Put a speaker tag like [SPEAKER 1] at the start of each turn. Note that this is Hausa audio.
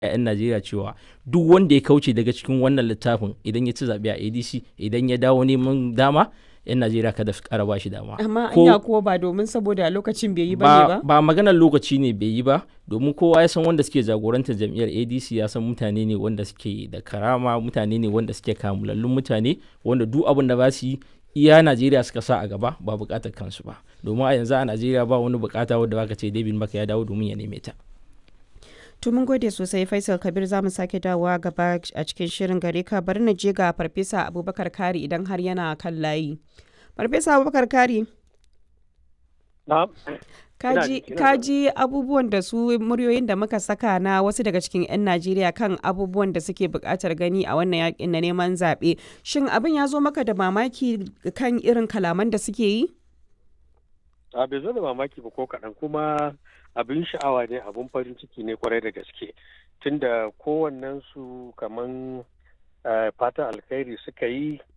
[SPEAKER 1] 'yan Najeriya cewa duk wanda ya kauce daga cikin wannan littafin idan ya ci zaɓe a ADC idan ya dawo neman dama 'yan Najeriya kada su ƙara ba shi dama.
[SPEAKER 2] Amma
[SPEAKER 1] Ko-
[SPEAKER 2] anya kuwa ba domin saboda lokacin bai yi ba ne
[SPEAKER 1] ba,
[SPEAKER 2] ba?
[SPEAKER 1] ba maganar lokaci ne bai yi ba domin kowa ya san wanda suke jagorantar jam'iyyar adc ya san mutane ne wanda suke da karama mutane ne wanda suke kamulallun mutane wanda duk abin da ba su yi iya najeriya suka sa a gaba ba bukatar kansu ba domin a yanzu a najeriya ba wani bukata wadda baka ce david maka ya dawo domin ya neme ta
[SPEAKER 2] To mun gode sosai Faisal Kabir za mu sake dawowa gaba a cikin shirin gare ka bari na je ga Farfesa Abubakar Kari idan har yana kan layi. Farfesa Abubakar Kari,
[SPEAKER 3] Na'am.
[SPEAKER 2] kaji,
[SPEAKER 3] Ina ji, ina
[SPEAKER 2] kaji abubuwan da su muryoyin da muka saka na wasu daga cikin 'yan Najeriya kan abubuwan da suke buƙatar gani a wannan yakin na neman zaɓe. Shin abin ya zo maka da mamaki kan irin kalaman da suke yi?
[SPEAKER 3] A bai zo da mamaki ba ko kaɗan kuma abin sha'awa ne abin farin ciki ne kwarai da gaske tunda kowannen su kaman eh, fatan alkhairi suka yi